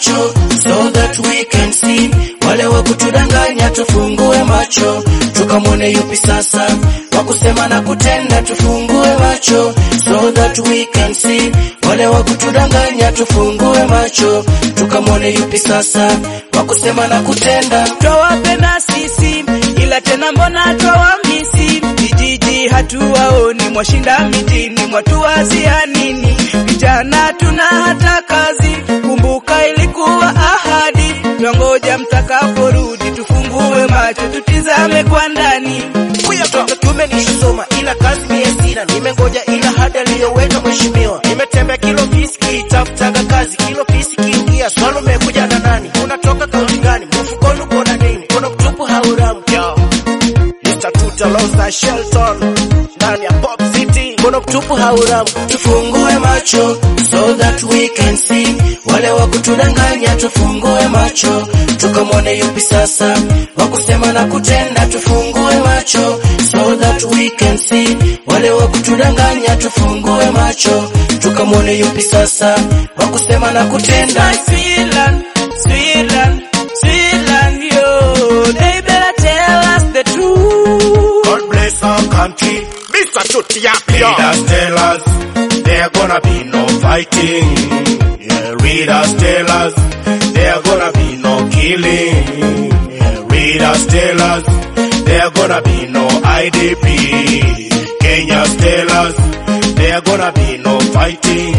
macho so that we can see. Wale wa kutudanganya tufungue macho tukamwone yupi sasa, wa kusema na kutenda tufungue macho so that we can see. Wale wa kutudanganya tufungue macho tukamwone yupi sasa, wa kusema na kutenda. twawapenda sisi ila tena mbona twawamisi vijiji hatuwaoni mwashinda mitini mwatuwazia nini vijana tuna hata kazi kumbuka ilikuwa ahadi twangoja mtakaporudi tufungue macho tutizame kwa ndani Huyo mtoto kiume nishasoma ila kazi mie sina, nimengoja ila hadi aliyoweka mheshimiwa. Nimetembea kilo pisi kitafutaga kazi, kilo pisi kiingia swali, umekuja na nani? Unatoka kaunti gani? Mfukoni uko na nini? Kuna mtupu hauramu yo Mr. Tuta Loza Shelton ndani ya Pop City, kuna mtupu hauramu. Tufungue macho so that we can see, wale wa kutudanganya tufungue macho tukamwone yupi sasa, wa kusema na kutenda tufungue macho so that we can see, wale wa kutudanganya tufungue macho tukamwone yupi sasa, wa kusema na kutenda. Sweetland, Sweetland, Sweetland, yo, they better tell us the truth. God bless our country. Mr. Chutiapia. Leaders tell us there gonna be no fighting. Yeah, readers tell us there gonna be no killing. Yeah, readers tell us there gonna be no IDP. Kenyans tell us there gonna be no fighting.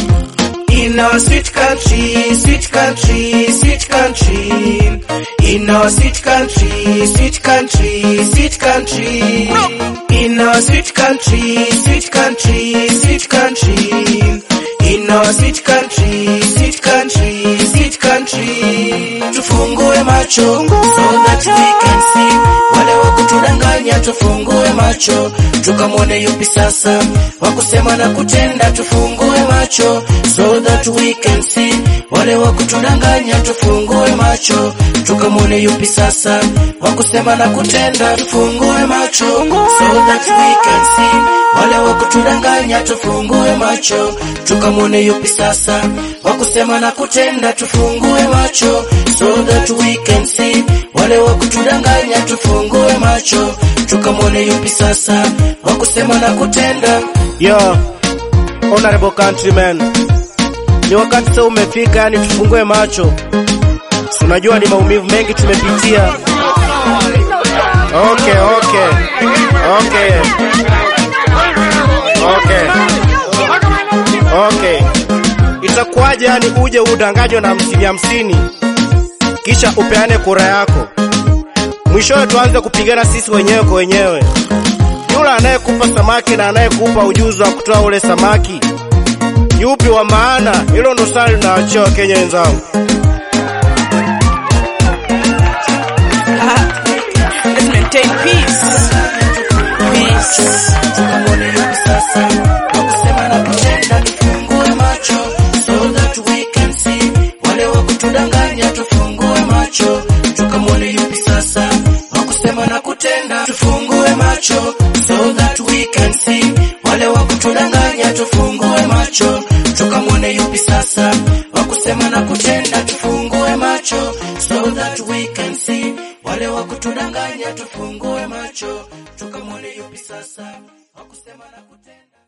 In our sweet country, sweet country, sweet country. In our sweet country, sweet country, sweet country. In our sweet country, sweet country, sweet country. In our sweet country, sweet country, sweet country. tufungue macho so that we can see, wale wa kutudanganya tufungue macho tukamwone yupi sasa, wa kusema na kutenda tufungue macho so that we can see, wale wa kutudanganya tufungue macho tukamwone yupi sasa, wa kusema na kutenda tufungue macho so that we can see, wale wa kutudanganya tufungue macho tukamwone yupi sasa, wa kusema na kutenda tufungue macho so that we can see, wale wa kutudanganya tufungue macho tukamwone yupi sasa, wa kusema na kutenda. Yo, honorable countrymen, ni wakati sasa umefika, yani tufungue macho. Si Unajua ni maumivu mengi tumepitia. Okay, okay, okay, okay, okay. Itakuwaje yani uje udanganywe na hamsini hamsini kisha upeane kura yako, mwishowe tuanze kupigana sisi wenyewe kwa wenyewe yule anayekupa samaki na anayekupa ujuzi wa kutoa ule samaki yupi wa maana? Hilo ndo swali linaachia Wakenya wenzangu. Let's maintain peace. Peace. tukamwone yupi sasa, wa kusema na kutenda tufungue macho so that we can see, wale wa kutudanganya tufungue macho tukamwone yupi sasa, wa kusema na kutenda tufungue macho so that we can see, wale wa kutudanganya tufungue macho tukamwone yupi sasa, wa kusema na kutenda tufungue macho so that we can see, wale wa kutudanganya tufungue macho tukamwone yupi sasa, wa kusema na kutenda